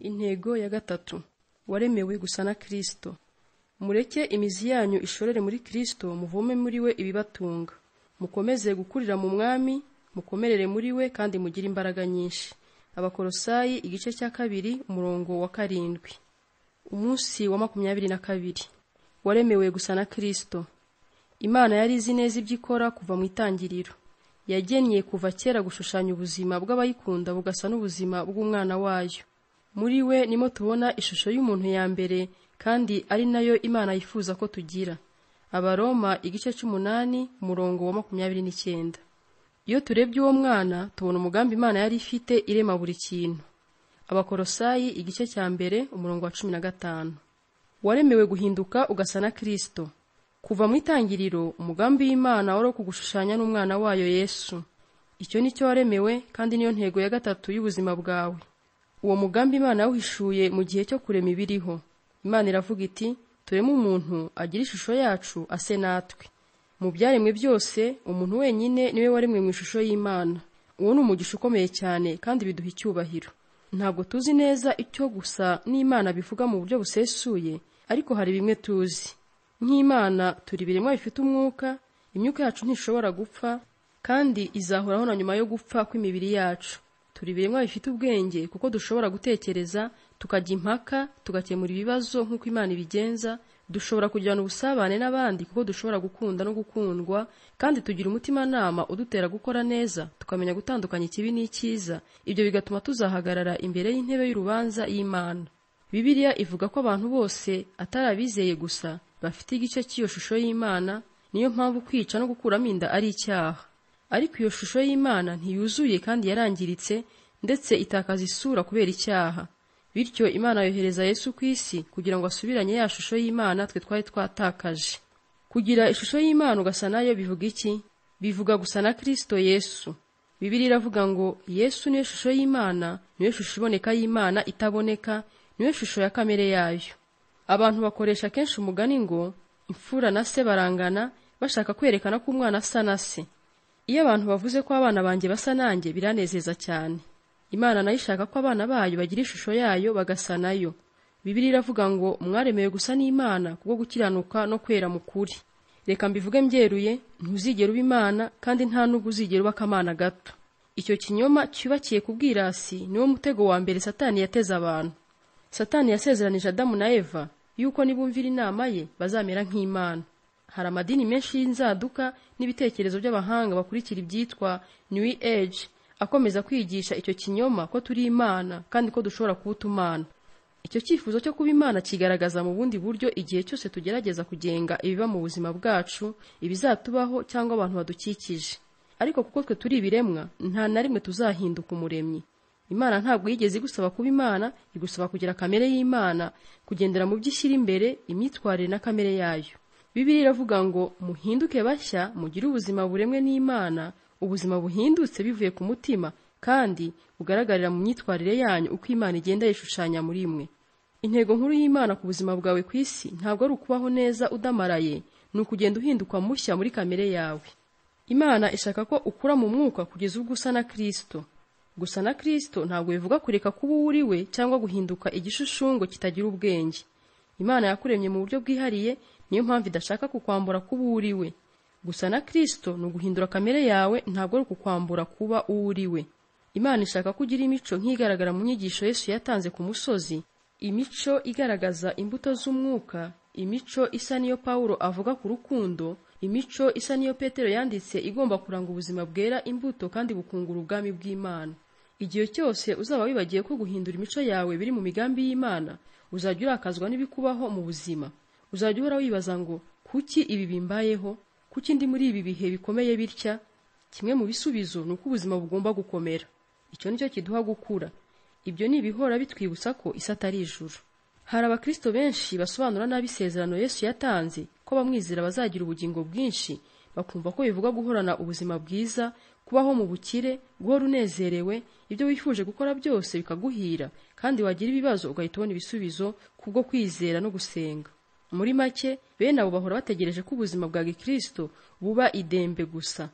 intego ya gatatu waremewe gusa na kristo mureke imizi yanyu ishorere muri kristo muvome muri we ibibatunga mukomeze gukurira mu mwami mukomerere muri we kandi mugire imbaraga nyinshi abakorosayi igice cya kabiri umurongo wa karindwi umunsi wa makumyabiri na kabiri waremewe gusa na kristo imana yari izi neza ibyo ikora kuva mu itangiriro yagennye kuva kera gushushanya ubuzima bw'abayikunda bugasa n'ubuzima bw'umwana wayo muri we nimo tubona ishusho y'umuntu ya mbere kandi ari nayo imana yifuza ko tugira abaroma igice cy'umunani umurongo wa makumyabiri n'icyenda iyo turebye uwo mwana tubona umugambi imana yari ifite irema buri kintu abakorosayi igice cya mbere umurongo wa cumi na gatanu waremewe guhinduka ugasa na kirisito kuva mu itangiriro umugambi w'imana wari wo kugushushanya n'umwana wayo yesu icyo ni cyo waremewe kandi niyo ntego ya gatatu y'ubuzima bwawe uwo mugambi imana yawuhishuye mu gihe cyo kurema ibiriho imana iravuga iti tureme umuntu agira ishusho yacu ase natwe mu byaremwe byose umuntu wenyine niwe waremwe mu ishusho y'imana uwo ni umugisha ukomeye cyane kandi biduha icyubahiro ntabwo tuzi neza icyo gusa n'imana bivuga mu buryo busesuye ariko hari bimwe tuzi nk'imana turi ibiremwa bifite umwuka imyuka yacu ntishobora gupfa kandi izahoraho na nyuma yo gupfa kw'imibiri yacu turi ibiremwa bifite ubwenge kuko dushobora gutekereza tukajya impaka tugakemura ibibazo nk'uko imana ibigenza dushobora kugirana ubusabane n'abandi kuko dushobora gukunda no gukundwa kandi tugira umutimanama udutera gukora neza tukamenya gutandukanya ikibi n'icyiza ibyo bigatuma tuzahagarara imbere y'intebe y'urubanza y'imana bibiliya ivuga ko abantu bose atari abizeye gusa bafite igice cy'iyo shusho y'imana niyo mpamvu kwica no gukuramo inda ari icyaha ariko iyo shusho y'imana ntiyuzuye kandi yarangiritse ndetse itakaza isura kubera icyaha bityo imana yohereza yesu ku isi kugira ngo asubiranye ya shusho y'imana twe twari twatakaje kugira ishusho y'imana ugasa nayo bivuga iki bivuga gusa na kirisito yesu bibiri iravuga ngo yesu niyo shusho y'imana niyo shusho iboneka y'imana itaboneka niyo shusho ya kamere yayo abantu bakoresha kenshi umugani ngo imfura na se barangana bashaka kwerekana ko umwana asa na se iyo abantu bavuze ko abana banjye basa nanjye biranezeza cyane imana nayo ishaka ko abana bayo bagira ishusho yayo bagasa nayo bibiri iravuga ngo mwaremewe gusa n'imana kubwo gukiranuka no kwera mu kuri reka mbivuge mbyeruye ntuzigera uba imana kandi nta n'ubwo uzigera uba akamana gato icyo kinyoma cyubakiye ku bwirasi niwo mutego wa mbere satani yateze abantu satani yasezeranije adamu na eva yuko nibumvira inama ye bazamera nk'imana hari amadini menshi y'inzaduka n'ibitekerezo by'abahanga bakurikira ibyitwa new age akomeza kwigisha icyo kinyoma ko turi imana kandi ko dushobora kuwuta umana icyo cyifuzo cyo kuba imana kigaragaza mu bundi buryo igihe cyose tugerageza kugenga ibiba mu buzima bwacu ibizatubaho cyangwa abantu badukikije ariko kuko twe turi ibiremwa nta na rimwe tuzahinduka umuremyi imana ntabwo yigeze igusaba kuba imana igusaba kugira kamere y'imana kugendera mu byo ishyira imbere imyitwarire na kamere yayo bibiri iravuga ngo muhinduke bashya mugire ubuzima buremwe n'imana ubuzima buhindutse bivuye ku mutima kandi bugaragarira mu myitwarire yanyu uko imana igenda yishushanya muri mwe intego nkuru y'imana ku buzima bwawe ku isi ntabwo ari ukubaho neza udamaraye ni ukugenda uhinduka mushya muri kamere yawe imana ishaka ko ukura mu mwuka kugeza ubwo usa na kirisito gusa na kirisito ntabwo bivuga kureka kuba uwo uri we cyangwa guhinduka igishushanyo kitagira ubwenge imana yakuremye mu buryo bwihariye niyo mpamvu idashaka kukwambura kuba uwo uri we gusa na kirisito ni uguhindura kamere yawe ntabwo ari ukukwambura kuba uwo uri we imana ishaka ko ugira imico nk'igaragara mu nyigisho yesu yatanze ku musozi imico igaragaza imbuto z'umwuka imico isa n'iyo pawulo avuga ku rukundo imico isa n'iyo petero yanditse igomba kuranga ubuzima bwera imbuto kandi bukungura ubwami bw'imana igihe cyose uzaba wibagiye ko guhindura imico yawe biri mu migambi y'imana uzajya urakazwa n'ibikubaho mu buzima uzajya uhora wibaza ngo kuki ibi bimbayeho kuki ndi muri ibi bihe bikomeye bitya kimwe mu bisubizo ni uko ubuzima bugomba gukomera icyo ni cyo kiduha gukura ibyo ni ibihora bitwibutsa ko isi atari ijuru hari abakristo benshi basobanura nabi isezerano yesu yatanze ko bamwizera bazagira ubugingo bwinshi bakumva ko bivuga guhorana ubuzima bwiza kubaho mu bukire guhora unezerewe ibyo wifuje gukora byose bikaguhira kandi wagira ibibazo ugahita ubona ibisubizo kubwo kwizera no gusenga muri make bene abo bahora bategereje ko ubuzima bwa gikristo buba idembe gusa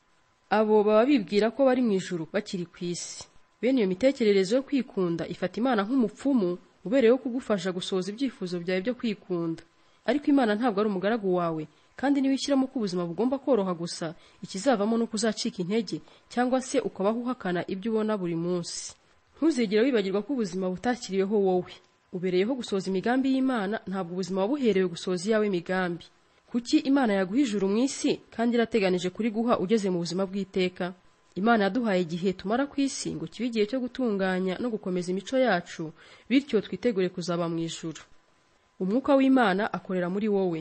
abo baba bibwira ko bari mu ijuru bakiri ku isi bene iyo mitekerereze yo kwikunda ifata imana nk'umupfumu ubereyeho kugufasha gusohoza ibyifuzo byawe byo kwikunda ariko imana ntabwo ari umugaragu wawe kandi niba ushyiramo ko ubuzima bugomba koroha gusa ikizavamo ni uko uzacika intege cyangwa se ukabaho uhakana ibyo ubona buri munsi ntuzigere wibagirwa ko ubuzima butakiriweho wowe ubereyeho gusohoza imigambi y'imana ntabwo ubuzima wabuherewe gusohoza iyawe migambi kuki imana yaguha ijuru mu isi kandi irateganije kuriguha ugeze mu buzima bw'iteka imana yaduhaye igihe tumara ku isi ngo kibe igihe cyo gutunganya no gukomeza imico yacu bityo twitegure kuzaba mu ijuru umwuka w'imana akorera muri wowe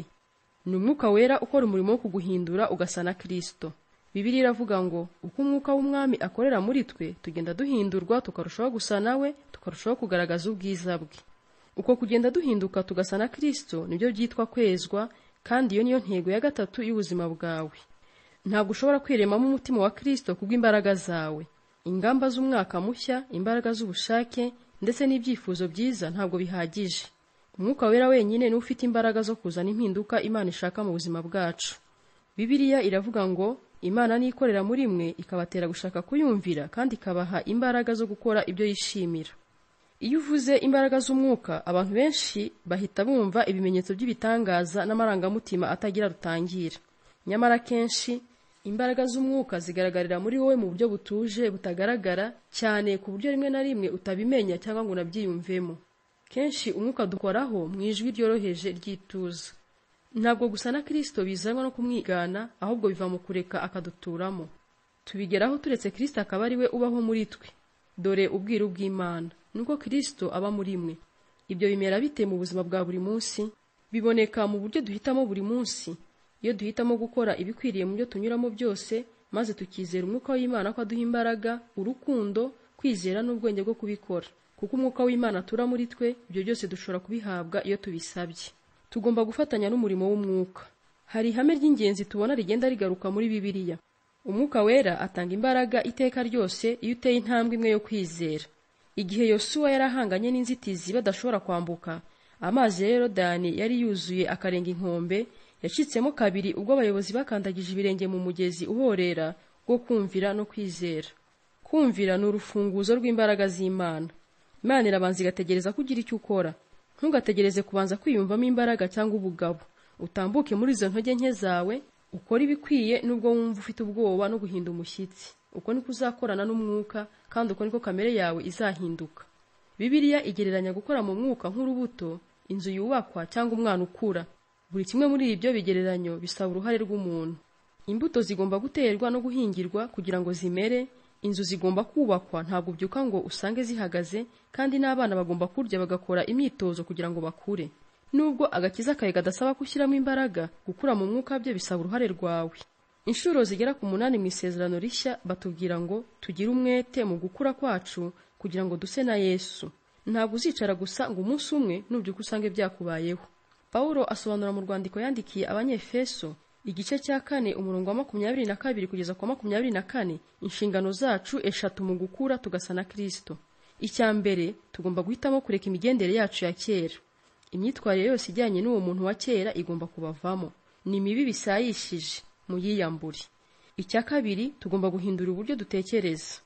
ni umwuka wera ukora umurimo wo kuguhindura ugasa na kirisito bibiliya iravuga ngo uko umwuka w'umwami akorera muri twe tugenda duhindurwa tukarushaho gusa nawe tukarushaho kugaragaza ubwiza bwe uko kugenda duhinduka tugasa na kirisito nibyo byitwa kwezwa kandi iyo niyo ntego ya gatatu y'ubuzima bwawe ntabwo ushobora kwiremamo umutima wa kirisito kubw'imbaraga zawe ingamba z'umwaka mushya imbaraga z'ubushake ndetse n'ibyifuzo byiza ntabwo bihagije umwuka wera wenyine niwe ufite imbaraga zo kuzana impinduka imana ishaka mu buzima bwacu bibiliya iravuga ngo imana niyo ikorera muri mwe ikabatera gushaka kuyumvira kandi ikabaha imbaraga zo gukora ibyo yishimira iyo uvuze imbaraga z'umwuka abantu benshi bahita bumva ibimenyetso by'ibitangaza n'amarangamutima atagira rutangira nyamara akenshi imbaraga z'umwuka zigaragarira muri wowe mu buryo butuje butagaragara cyane ku buryo rimwe na rimwe utabimenya cyangwa ngo unabyiyumvemo kenshi umwuka dukoraho mu ijwi ryoroheje ry'ituza ntabwo gusa na kirisito bizanwa no kumwigana ahubwo biva mu kureka akaduturamo tubigeraho turetse kirisito akaba ari we ubaho muri twe dore ubwiru bw'imana nuko kirisito aba muri mwe ibyo bimera bite mu buzima bwa buri munsi biboneka mu buryo duhitamo buri munsi iyo duhitamo gukora ibikwiriye mu byo tunyuramo byose maze tukizera umwuka w'imana ko aduha imbaraga urukundo kwizera n'ubwenge bwo kubikora kuko umwuka w'imana atura muri twe ibyo byose dushobora kubihabwa iyo tubisabye tugomba gufatanya n'umurimo w'umwuka hari ihame ry'ingenzi tubona rigenda rigaruka muri bibiliya umwuka wera atanga imbaraga iteka ryose iyo uteye intambwe imwe yo kwizera igihe yosuwa yari ahanganye n'inzitizi badashobora kwambuka amazi ya yorodani yari yuzuye akarenga inkombe yacitsemo kabiri ubwo abayobozi bakandagije ibirenge mu mugezi uhorera wo kumvira no kwizera kumvira ni urufunguzo rw'imbaraga z'imana imana irabanza igategereza ko ugira icyo ukora ntugategereze kubanza kwiyumvamo imbaraga cyangwa ubugabo utambuke muri izo ntege nke zawe ukore ibikwiye nubwo wumva ufite ubwoba no guhinda umushyitsi uko niko uzakorana n'umwuka kandi uko niko kamere yawe izahinduka bibiliya igereranya gukora mu mwuka nk'urubuto inzu yubakwa cyangwa umwana ukura buri kimwe muri ibyo bigereranyo bisaba uruhare rw'umuntu imbuto zigomba guterwa no guhingirwa kugira ngo zimere inzu zigomba kubakwa ntabwo ubyuka ngo usange zihagaze kandi n'abana bagomba kurya bagakora imyitozo kugira ngo bakure nubwo agakiza kawe gadasaba gushyiramo imbaraga gukura mu mwuka bye bisaba uruhare rwawe inshuro zigera ku munani mu isezerano rishya batubwira ngo tugire umwete mu gukura kwacu kugira ngo duse na yesu ntabwo uzicara gusa ngo umunsi umwe nubyuka usange byakubayeho pawulo asobanura mu rwandiko yandikiye abanyefeso igice cya kane umurongo wa makumyabiri na kabiri kugeza ku wa makumyabiri na kane inshingano zacu eshatu mu gukura tugasa na kirisito icya mbere tugomba guhitamo kureka imigendere yacu ya kera imyitwarire yose ijyanye n'uwo muntu wa kera igomba kubavamo ni mibi bisayishije muyiyambure icya kabiri tugomba guhindura uburyo dutekereza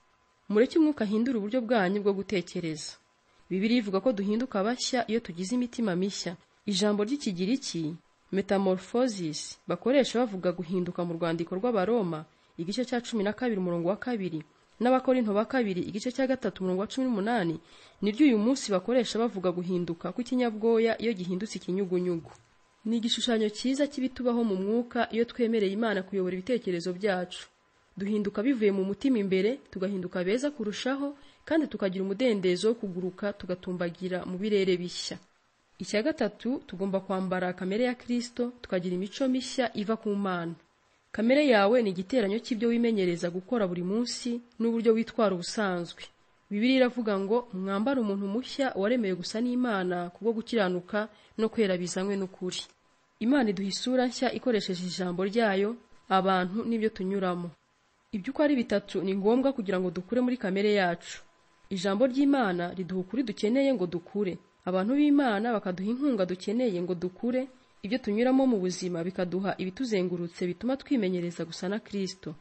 mureke umwuka ahindura uburyo bwanyu bwo gutekereza bibiri ivuga ko duhinduka bashya iyo tugize imitima mishya ijambo ry'ikigiriki metamorphosis bakoresha bavuga guhinduka mu rwandiko rw'abaroma igice cya cumi na kabiri umurongo wa kabiri n'abakorinto ba kabiri igice cya gatatu umurongo wa cumi n'umunani niryo uyu munsi bakoresha bavuga guhinduka kw'ikinyabwoya iyo gihindutse ikinyugunyugu ni igishushanyo cyiza cy'ibitubaho mu mwuka iyo twemereye imana kuyobora ibitekerezo byacu duhinduka bivuye mu mutima imbere tugahinduka beza kurushaho kandi tukagira umudendezo wo kuguruka tugatumbagira mu birere bishya icya gatatu tugomba kwambara kamere ya kirisito tukagira imico mishya iva ku mana kamere yawe ni igiteranyo cy'ibyo wimenyereza gukora buri munsi n'uburyo witwara ubusanzwe bibiri iravuga ngo mwambare umuntu mushya waremewe gusa n'imana kubwo gukiranuka no kwera bizanywe n'ukuri imana iduha isura nshya ikoresheje ijambo ryayo abantu n'ibyo tunyuramo ibyo uko ari bitatu ni ngombwa kugira ngo dukure muri kamere yacu ijambo ry'imana riduha ukuri dukeneye ngo dukure abantu b'imana bakaduha inkunga dukeneye ngo dukure ibyo tunyuramo mu buzima bikaduha ibituzengurutse bituma twimenyereza gusa na kirisito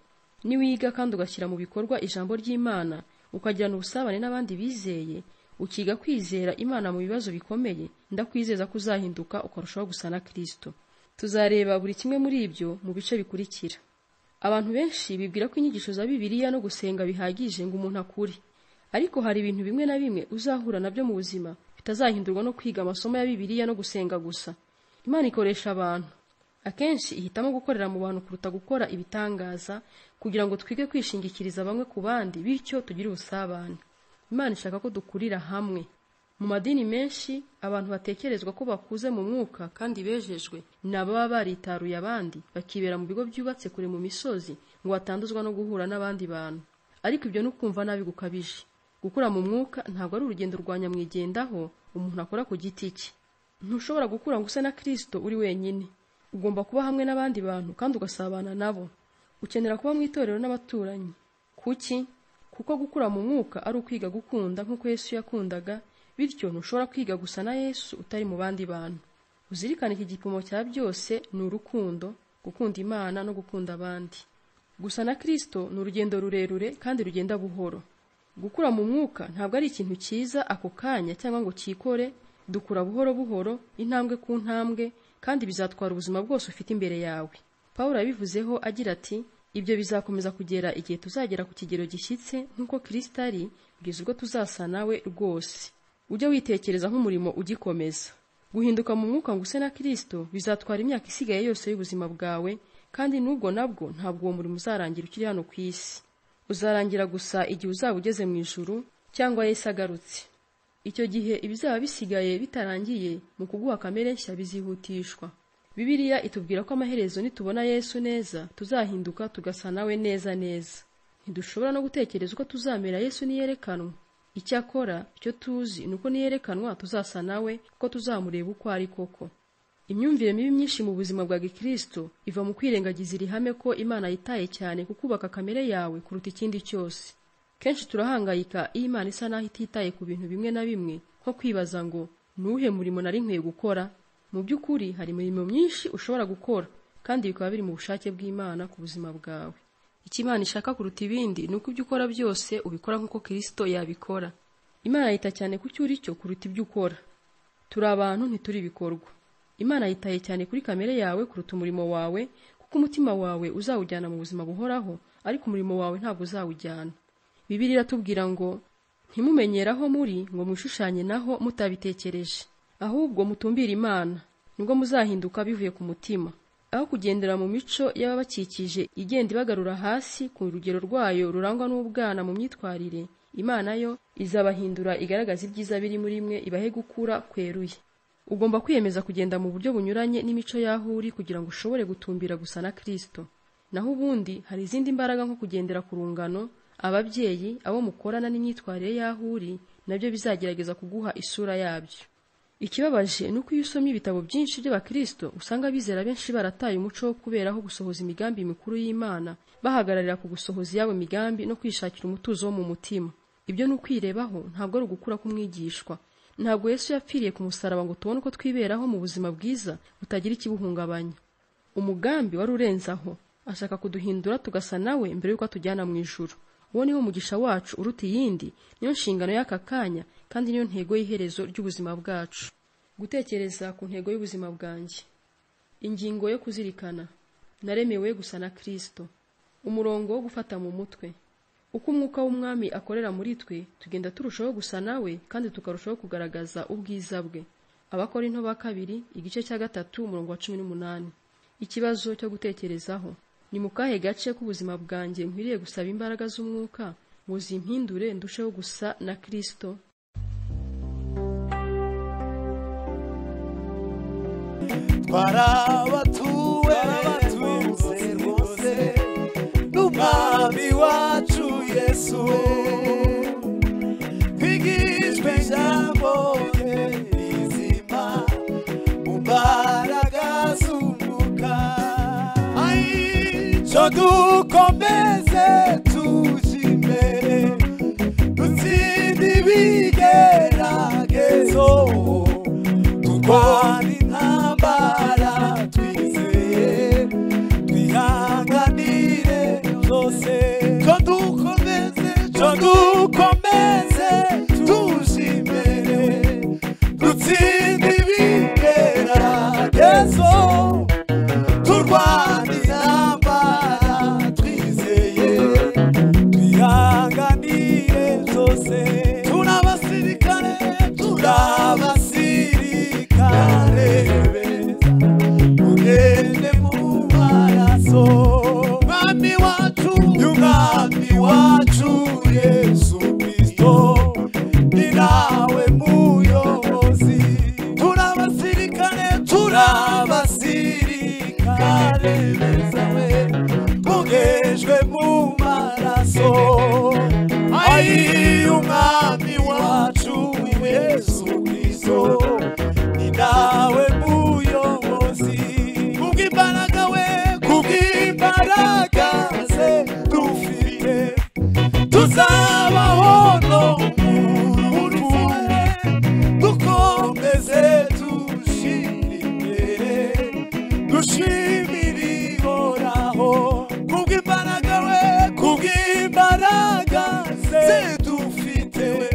niwiga kandi ugashyira mu bikorwa ijambo ry'imana ukagirana ubusabane n'abandi bizeye ukiga kwizera imana mu bibazo bikomeye ndakwizeza ko uzahinduka ukarushaho gusa na kirisito tuzareba buri kimwe muri ibyo mu bice bikurikira abantu benshi bibwira ko inyigisho za bibiliya no gusenga bihagije ngo umuntu akure ariko hari ibintu bimwe na bimwe uzahura nabyo mu buzima bitazahindurwa no kwiga amasomo ya bibiliya no gusenga gusa imana ikoresha abantu akenshi ihitamo gukorera mu bantu kuruta gukora ibitangaza kugira ngo twige kwishingikiriza bamwe ku bandi bityo tugire ubusabane imana ishaka ko dukurira hamwe mu madini menshi abantu batekerezwa ko bakuze mu mwuka kandi bejejwe ni ababa baritaruye abandi bakibera mu bigo byubatse kure mu misozi ngo batanduzwa no guhura n'abandi bantu ariko ibyo ni ukumva nabi gukabije gukura mu mwuka ntabwo ari urugendo rwa nyamwigendaho umuntu akora ku giti cye ntushobora gukura ngo use na kirisito uri wenyine ugomba kuba hamwe n'abandi bantu kandi ugasabana nabo ukenera kuba mu itorero n'abaturanyi kuki kuko gukura mu mwuka ari ukwiga gukunda nk'uko yesu yakundaga bityo ntushobora kwiga gusa na yesu utari mu bandi bantu uzirikane iki gipimo cya byose ni urukundo gukunda imana no gukunda abandi gusa na kirisito ni urugendo rurerure kandi rugenda buhoro gukura mu mwuka ntabwo ari ikintu cyiza ako kanya cyangwa ngo cyikore dukura buhoro buhoro intambwe ku ntambwe kandi bizatwara ubuzima bwose ufite imbere yawe pawulo yabivuzeho agira ati ibyo bizakomeza kugera igihe tuzagera ku kigero gishyitse nk'uko kirisita ari kugeza ubwo tuzasa nawe rwose ujye witekereza nk'umurimo ugikomeza guhinduka mu mwuka ngo use na kirisito bizatwara imyaka isigaye yose y'ubuzima bwawe kandi n'ubwo nabwo ntabwo uwo murimo uzarangira ukiri hano ku isi uzarangira gusa igihe uzaba ugeze mu ijuru cyangwa yesi agarutse icyo gihe ibizaba bisigaye bitarangiye mu kuguha kamere nshya bizihutishwa bibiliya itubwira ko amaherezo nitubona yesu neza tuzahinduka tugasa nawe neza neza ntidushobora no gutekereza uko tuzamera yesu niyerekanwa icyakora icyo tuzi ni uko niyerekanwa tuzasa nawe kuko tuzamureba uko ari koko imyumvire mibi myinshi mu buzima bwa gikristo iva mu kwirengagiza iri hame ko imana yitaye cyane ku kubaka kamere yawe kuruta ikindi cyose kenshi turahangayika iyo imana isa n'aho ititaye ku bintu bimwe na bimwe nko kwibaza ngo ni uwuhe murimo nari nkwiye gukora mu by'ukuri hari imirimo myinshi ushobora gukora kandi bikaba biri mu bushake bw'imana ku buzima bwawe icyo imana ishaka kuruta ibindi ni uko ibyo ukora byose ubikora nk'uko kirisito yabikora imana yita cyane ku cyo uri cyo kuruta ibyo ukora turi abantu ntituri ibikorwa imana yitaye cyane kuri kamere yawe kuruta umurimo wawe kuko umutima wawe uzawujyana mu buzima buhoraho ariko umurimo wawe ntabwo uzawujyana bibiri iratubwira ngo ntimumenyere aho muri ngo mwishushanye naho mutabitekereje ahubwo mutumbire imana nibwo muzahinduka bivuye ku mutima aho kugendera mu mico y'ababakikije igenda ibagarura hasi ku rugero rwayo rurangwa n'ubwana mu myitwarire imana yo izabahindura igaragaza ibyiza biri muri mwe ibahe gukura kweruye ugomba kwiyemeza kugenda mu buryo bunyuranye n'imico y'aho uri kugira ngo ushobore gutumbira gusa na kirisito naho ubundi hari izindi mbaraga nko kugendera ku rungano ababyeyi abo mukorana n'imyitwarire y'aho uri nabyo bizagerageza kuguha isura yabyo ikibabaje ni uko iyo usomye ibitabo byinshi by'abakirisito usanga bizera benshi barataye umuco wo kuberaho gusohoza imigambi mikuru y'imana bahagararira ku gusohoza iyabo migambi no kwishakira umutuzo wo mu mutima ibyo ni ukwirebaho ntabwo ari ugukura k'umwigishwa ntabwo yesu yapfiriye ku musaraba ngo tubone uko twiberaho mu buzima bwiza butagira ikibuhungabanya umugambi wari urenze aho ashaka kuduhindura tugasa nawe mbere y'uko atujyana mu ijuru uwo niwo mugisha wacu uruta iyindi niyo nshingano y'aka kanya kandi niyo ntego y'iherezo ry'ubuzima bwacu gutekereza ku ntego y'ubuzima bwanjye ingingo yo kuzirikana naremewe gusa na kirisito umurongo wo gufata mu mutwe uko umwuka w'umwami akorera muri twe tugenda turushaho gusa nawe kandi tukarushaho kugaragaza ubwiza bwe abakora into ba kabiri igice cya gatatu umurongo wa cumi n'umunani ikibazo cyo gutekerezaho ni mu kahe gace k'ubuzima bwanjye nkwiriye gusaba imbaraga z'umwuka ngo zimpindure ndusheho gusa na kirisito barabatuwe rwose rwose n'umwami wacu yesu we twigishwe ijambo rye rizima mu mbaraga z'umwuka Ai, cyo dukomeze tujye imbere dutsinde ibigeragezo turwane intambara twizeye twihanganire byose cyo dukomeze cyo dukomeze tujime abasirikare beza mugende mu maraso mwami wacu y'umwami wacu yesu kristo ni nawe muyobozi turi abasirikare turi abasirikare beza we mugejwe mu maraso ayi umwami wacu yesu kristo ni nawe muyobozi kubw'imbaraga we kubw'imbaraga ze dufite tuzabaho no murutuwe dukomeze dushire imbere dushimire ihoraho kubw'imbaraga we kubw'imbaraga ze dufite we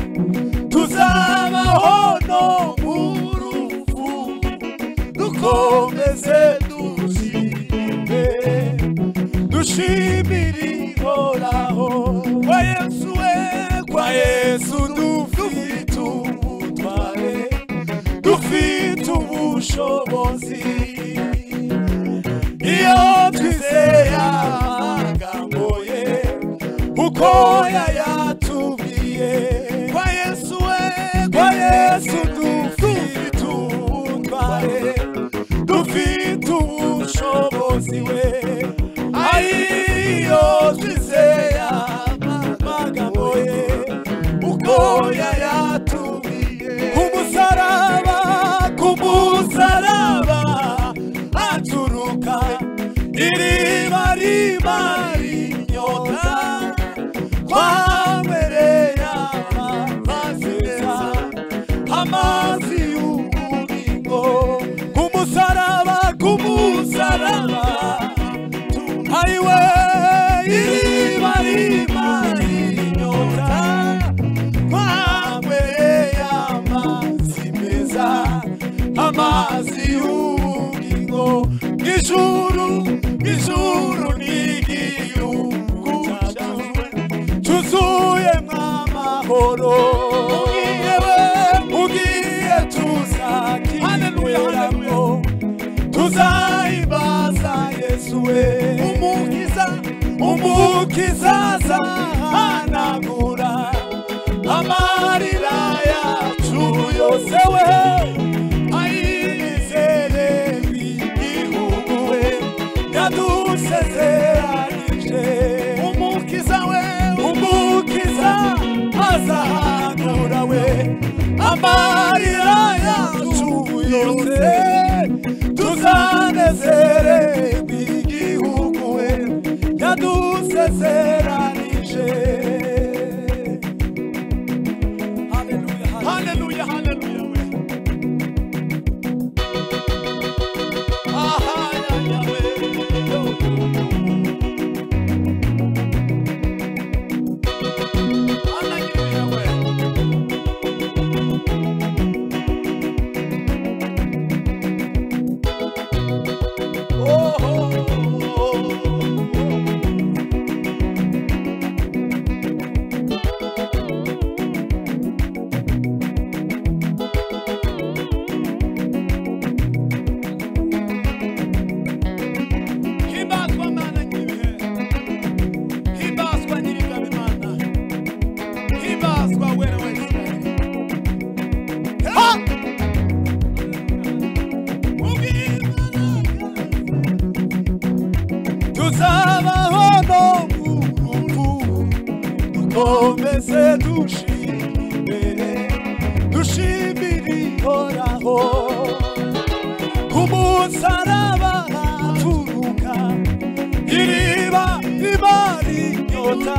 tuzabaho no mu rupfu dukomeze dushime dushimire ihoraho kwa yesu we kwa yesu dufite ubutware dufite ubushobozi iyo twizeye amagambo ye uko yayatubwiye kwa yesu we kwa yesu dufite ubutware dufite ubushobozi we ariyo twizeye amagambo ye uko yayatubwiye ku musaraba ku musaraba aturuka iriba riba rinyota twambereye amazeza amazi y'ubugingo ku musaraba ku musaraba ariwe iriba riba rinyota twambereye amazi meza amazi y'ubugingo ijuru ijuru n'igihugu cyacu tuzuye mw'amahoro ugiye we ugiye tuzakiberamo tuzahimbaza yesu we umukiza umukiza azahanagura amarira yacu yose we ayizere igihugu we yadusezeranije umukiza we umukiza azahagura we amarira yacu yose tuzanezererwe igihugu we yadusezeranije Hallelujah, hallelujah, hallelujah, we. Aha, ya, ya, we. Yo. Hallelujah, we. Oh, oh, oh, oh. himbazwa mana nyibihe himbazwa nyirigabimana himbazwa wera wa isirayeli Ha! Ubw'imbaraga. tuzabaho no mu rupfu dukomeze dushire imbere dushimire ihoraho umusaraba aturuka iriba riba rinyota